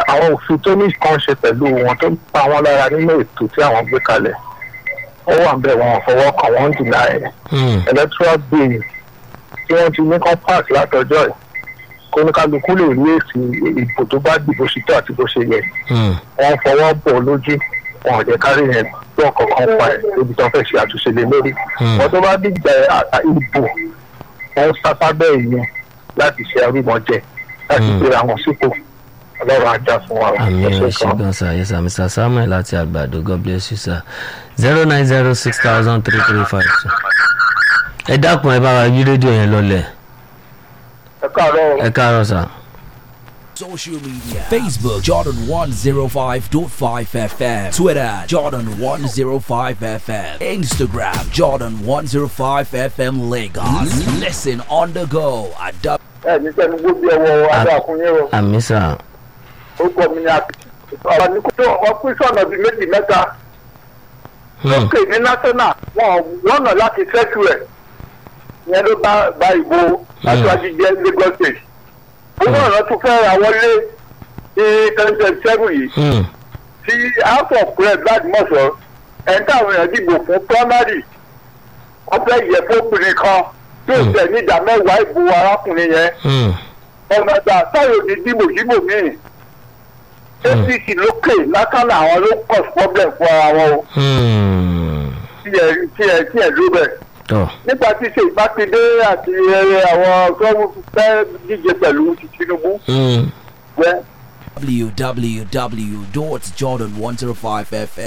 àwọn òfin tó ní kan ṣe pẹ̀lú wọn tó ń pa wọn lára nínú ètò tí àwọn gbé kalẹ̀ ó wà ń bẹ̀ wọn fọwọ́ kàn wọ́n ń dìnnà ẹ̀ Hmm. electoral bill tí wọ́n ti ní kan pass látọjọ́ ẹ̀ kó ní kálukú lè rí èsì ìbò tó bá dìbò sí tó àti bó ṣe yẹ Hmm. wọ́n fọwọ́ bọ̀ lójú wọn ò jẹ́ kárí yẹn gbọ́ kankan pa ẹ̀ lóbi tó fẹ́ ṣe àtúnṣe lé lórí Hmm. wọ́n tó bá dìgbà àtà- ìbò wọ́n sápá bẹ́ẹ̀ yẹn láti ṣe arúmọjẹ láti Hmm. gbé àwọn sípò ọlọ́run ajá fún wa àmì ẹ ṣé ẹ ṣe gan. gan sa yes sir mr samuel láti àgbàdo god bless you sir zero nine zero six thousand three three five two. ẹ dákun ẹ bá wa yí rédíò yẹn lọlẹ̀ ẹ káàárọ̀ o. ẹ káàárọ̀ sà. Social media Facebook Jordan 105.5 FM Twitter Jordan 105 FM Instagram Jordan 105 FM Lagos Listen on the go at ẹ ní sẹ́ni gbóbi ọwọ́ adáàkúnyẹ́ o àmì sà. ó gbọ́ mi ní àpèjì ọ̀rọ̀ ní kó wọ́n pín sọ̀nà bíi méjì mẹ́ta Hmm. lókè ní national wọn lọ́nà láti fẹ́tù ẹ̀ ìyẹn ló bá bá ìbò aṣáájú jẹ́ lagos state owó ọ̀rọ̀ tún fẹ́ ra wọlé ní twenty twenty seven yìí Hmm. tí house of rep ládìmọ̀sọ̀ ẹni táwọn èèyàn dìbò fún primary wọ́n fẹ́ yẹ fóbìnrin kan tí ó Hmm. tẹ̀ ní ìdá mẹ́wàá ìbò arákùnrin yẹn Hmm. ọ̀nà ìgbà táyọ̀ ní dìbò dìbò míì apc lókè látàlá àwọn ló cause problem fún ara wọn o Hmm. tí ẹ tí ẹ tí ẹ ló bẹ̀. tọ́ nígbà tí ṣe ìbákidé àti ẹ, àwọn tó fẹ́ díje pẹ̀lú ti tinubu Hmm. wẹ́ www.jordan105fm